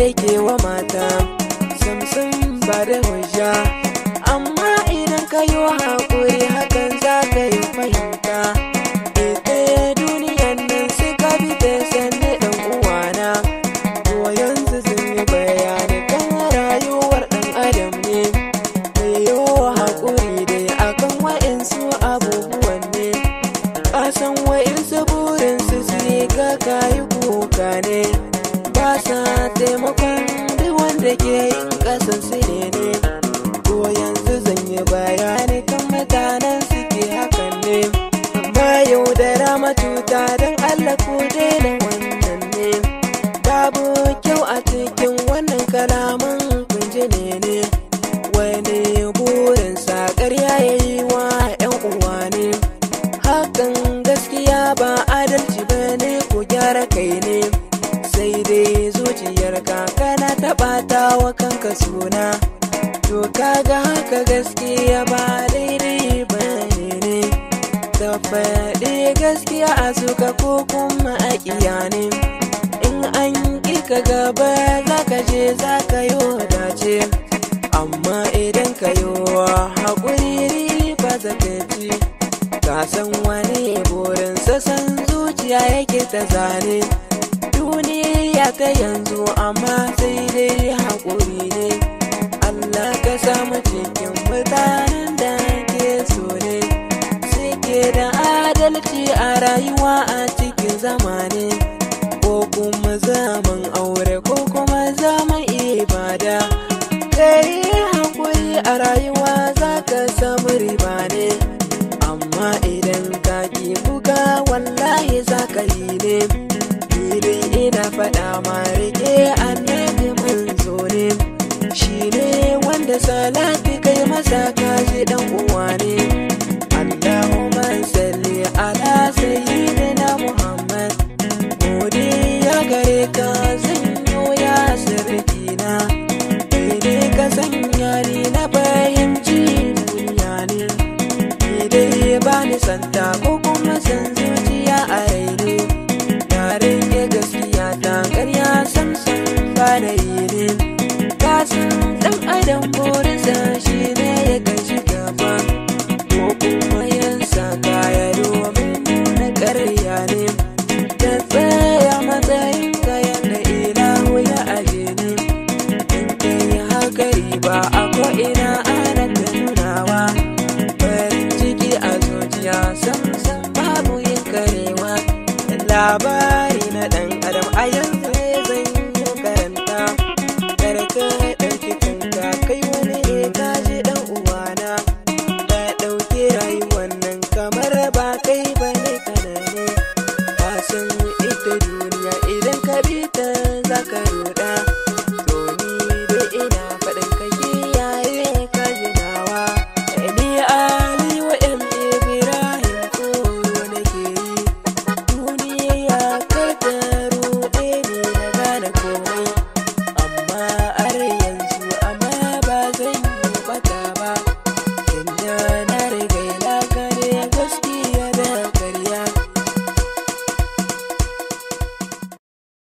yake wa mata samsam ba da hujja amma idan ka yi haƙuri hakan za ka yi fahimta ita duniyan nan suka bi ta sanne ɗan uwana to yanzu sun yi bayani kan rayuwar ɗan adam ne mai yi haƙuri dai akan wa'insu abubuwan ne kasan wa'insu burinsu su yi ka kayi kuka ne ba sa taimakon duk wanda ke yin kasan su ne ne ko yanzu zan yi bayani kan mutanen suke hakan ne amma yau da rama cuta don allah ku daina wannan ne babu kyau a cikin wannan kalaman kunji ne ne wani burinsa ƙarya ya yi wa 'yan uwa ne hakan gaskiya ba adalci ba ne ku gyara kai ne sai dai zuciyarka kana taɓata wa kanka suna to kaga haka gaskiya ba daidai ba ne ne ta faɗi gaskiya a suka ko kuma a ne in an ƙi ka gaba za ka je za ka yi dace amma idan ka yi haƙuri ba za ka ci ka san wani burinsa san zuciya yake ta zane duniya ta yanzu amma sai dai haƙuri ne Allah ka samu cikin mutanen da ke so ne suke da adalci a rayuwa a cikin zamani ko kuma zaman aure ko kuma zaman ibada kai haƙuri a rayuwa za ka samu riba ne amma idan ka ki buga wallahi za ka yi ne filin ina faɗa ma rike annabi manzo ne shi ne wanda salati kai masa kaji dan uwa ne Allahumma salli ala sayyidina Muhammad godiya gare ka zanyo ya sirrina ne ka sanya ni na fahimci duniya ne dai ba ni santa ko kuma san zuciya a raini yaren ya gaskiya ta karya samsan ba da yi ne kasan dan adam burinsa shi ne ya gaji gaba ko kuma yan saka ya domin nuna karya ne ta tsaya matsayin kayan da ilahu ya aje ne in kai haka riba a ko'ina ana ta nunawa farin ciki a zuciya sam sam babu yin karewa labari na dan adam a yanzu ne zan yi karanta karka ɗauki kanka kai wani ne ka ji dan uwana ka ɗauki rayuwar nan kamar ba kai ba ne kana ne ka san ita duniya idan ka bi ta za ka ruɗa